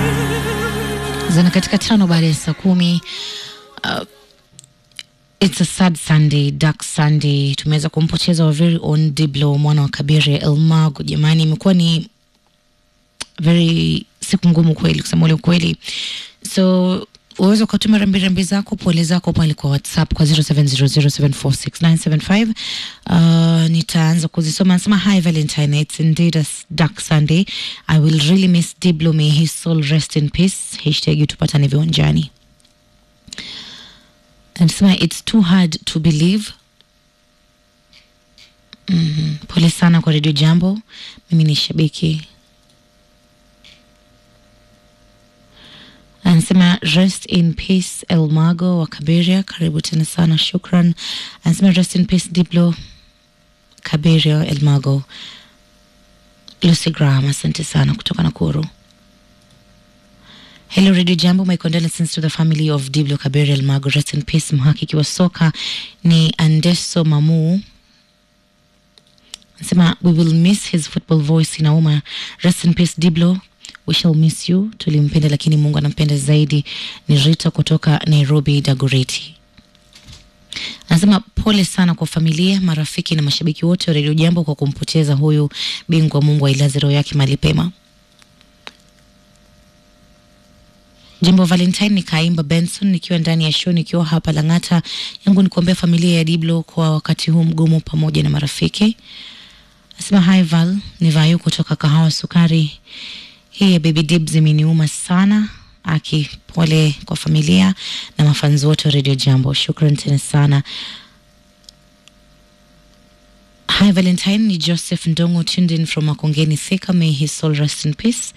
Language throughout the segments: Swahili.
zana katika tano baada ya saa kumi. Uh, it's a sad Sunday, dark Sunday. Tumeweza kumpoteza our very own Diblo mwana wa Kabire Elmago. Jamani, imekuwa ni very siku ngumu kweli, kusema ule ukweli. So uweza ukatuma rambirambi zako pole zako pale kwa whatsapp kwa 0700746975 uh, nitaanza kuzisoma nasema hi valentine it's indeed a dark sunday i will really miss diblo may his soul rest in peace hashtag tupatane viwanjani anasema it's too hard to believe mm, pole sana kwa redio jambo mimi ni shabiki anasema rest in peace elmago wa kaberia karibu tena sana shukran anasema rest in peace diblo kaberia elmago lucy graham asante sana kutoka nakuru Hello Radio Jambo, my condolences to the family of Diblo Kaberia Elmago. Rest in peace. Mhakiki wa soka ni Andeso Mamu anasema we will miss his football voice inauma. Rest in peace Diblo, we shall miss you. Tulimpenda lakini Mungu anampenda zaidi. Ni Rita kutoka Nairobi Dagoretti. Anasema pole sana kwa familia, marafiki na mashabiki wote wa Radio Jambo kwa kumpoteza huyu bingwa. Mungu ailaze roho yake mahali pema. Jambo Valentine ni Kaimba Benson nikiwa ndani ya show nikiwa hapa Lang'ata. Yangu ni kuombea familia ya Diblo kwa wakati huu mgumu pamoja na marafiki. Nasema hi Val, ni Vayu kutoka Kahawa Sukari. Hii ya Baby Dibs imeniuma sana. Aki pole kwa familia na mafanzi wote wa Radio Jambo. Shukran tena sana. Hi Valentine ni Joseph Ndongo tuned in from Makongeni Thika. May his soul rest in peace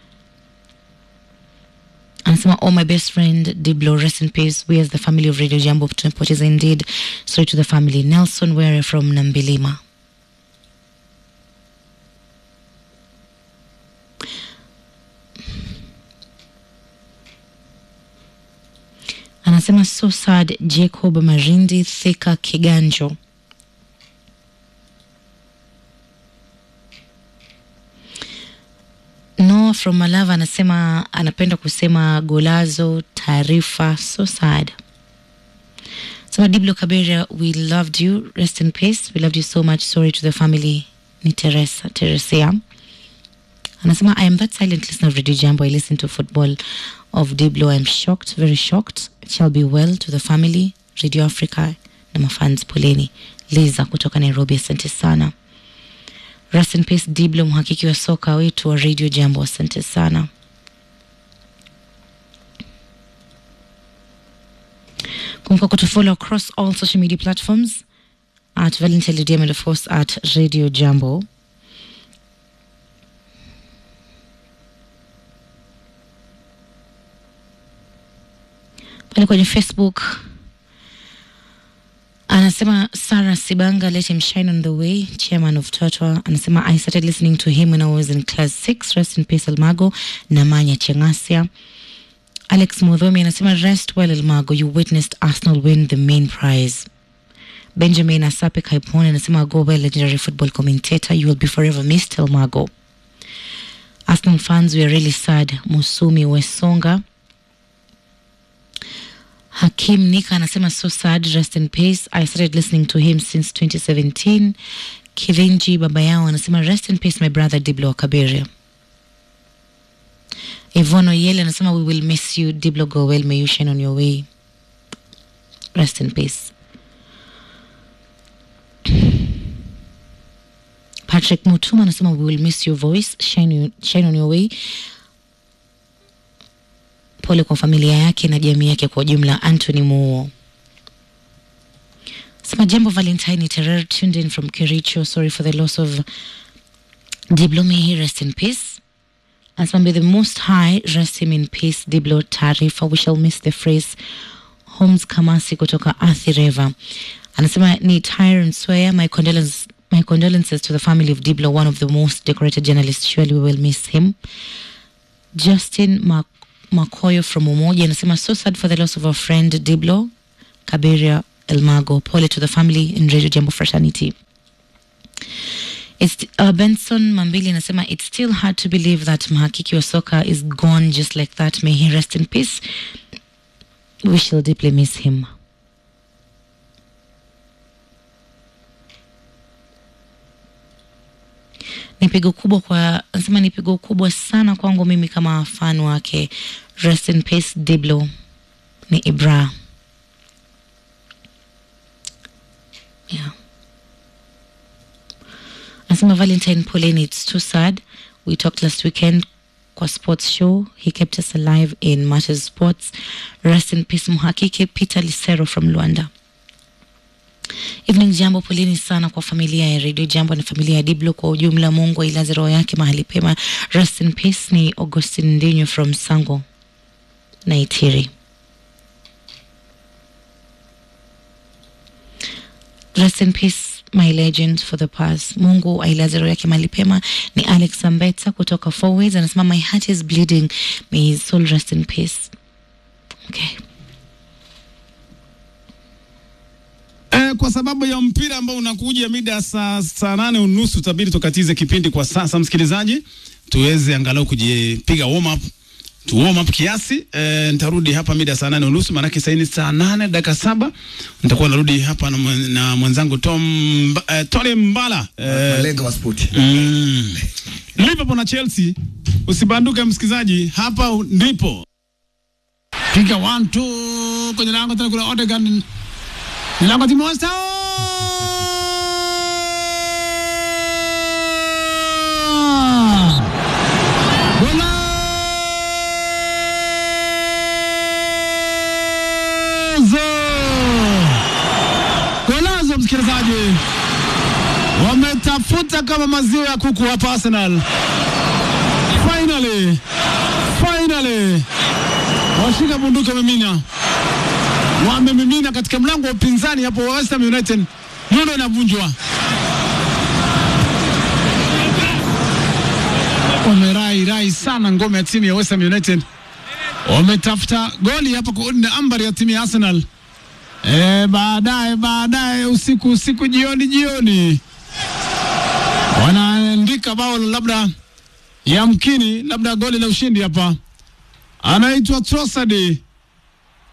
anasema oh my best friend diblo rest in peace we as the family of radio jambo tumepoteza indeed sorry to the family nelson were from nambilima anasema so sad jacob marindi thika kiganjo Noah from Malava anasema anapenda kusema golazo taarifa so sad. Sema Diblo Kaberia, we loved you. Rest in peace. We loved you so much. Sorry to the family. Ni Teresa, Teresia. Anasema I am that silent listener of Radio Jambo. I listen to football of Diblo. I am shocked, very shocked. It shall be well to the family. Radio Africa na mafans poleni. Liza kutoka Nairobi, asante sana. Rest in peace Diblo, mhakiki wa soka wetu wa Radio Jambo, asante sana. Kumbuka kutufollow across all social media platforms at Valentine Lydia and of course at Radio Jambo. Pale kwenye Facebook anasema Sarah Sibanga, let him shine on the way, chairman of Totwa. Anasema I started listening to him when I was in class 6. Rest in peace Elmago na Manya Chengasia. Alex Mudhomi anasema rest well Elmago, you witnessed Arsenal win the main prize. Benjamin Asape Kaipone anasema go well legendary football commentator, you will be forever missed Elmago. Arsenal fans were really sad. Musumi Wesonga Hakim Nika anasema so sad, rest in peace. I started listening to him since 2017. Kivinji baba yao anasema rest in peace my brother Diblo Kaberia. Ivono Yele anasema we will miss you Diblo go well may you shine on your way. Rest in peace. Patrick Mutuma anasema we will miss your voice shine, you, shine on your way pole kwa familia yake na jamii yake kwa ujumla. Anthony Muo sema jambo Valentine Terer tuned in from Kericho. Sorry for the loss of Diblo, may he rest in peace. Anasema may the most high rest him in peace. Diblo taarifa, we shall miss the phrase. Holmes Kamasi kutoka Athi River anasema ni Tyron Swear, my condolences my condolences to the family of Diblo, one of the most decorated journalists. Surely we will miss him. Justin Mac Makoyo from Umoja anasema so sad for the loss of our friend Diblo Kaberia Elmago. Pole to the family in Radio Jambo fraternity. It's, uh, Benson Mambili anasema it's still hard to believe that mhakiki wa soka is gone just like that. May he rest in peace. We shall deeply miss him. Ni pigo kubwa kwa anasema ni pigo kubwa sana kwangu mimi kama fan wake. Rest in peace Diblo. Ni Ibra. Yeah. Anasema Valentine poleni, it's too sad. We talked last weekend kwa sports show. He kept us alive in Matches Sports. Rest in peace mhakiki Peter Lisero from Luanda. Evening Jambo, poleni sana kwa familia ya Radio Jambo na familia ya Diblo kwa ujumla. Mungu ailaze roho yake mahali pema. Rest in peace ni Augustine Ndinyo from Sango Naitiri. Rest in peace my legend for the past. Mungu ailaze roho yake mahali pema. Ni Alex Ambeta kutoka Four Ways anasema my heart is bleeding. May his soul rest in peace. Okay. Eh, kwa sababu ya mpira ambao unakuja mida saa saa nane unusu tabiri tukatize kipindi kwa sasa, msikilizaji, tuweze angalau kujipiga warm up tu warm up kiasi. Eh, nitarudi hapa mida saa nane unusu maanake sasa ni saa nane dakika saba nitakuwa narudi hapa na, mwen- na mwenzangu Tom Mba- eh, Tony Mbala eh, malenga wa spoti mm, Liverpool na Chelsea. Usibanduke msikilizaji, hapa ndipo piga one two kwenye lango tena, kuna Odegaard ni lango Timosta Golazo! Golazo msikilizaji, wametafuta kama maziwa ya kuku hapa Arsenal. Finally, finally washika bunduki wamemina, wamemimina katika mlango wa upinzani hapo wa West Ham United. Nyundo inavunjwa, wamerai rai sana ngome ya timu ya West Ham United, wametafuta goli hapa kuunda ambari ya timu ya Arsenal. E, baadaye baadaye usiku usiku jioni jioni wanaandika bao labda yamkini labda goli la ushindi hapa, anaitwa Trossard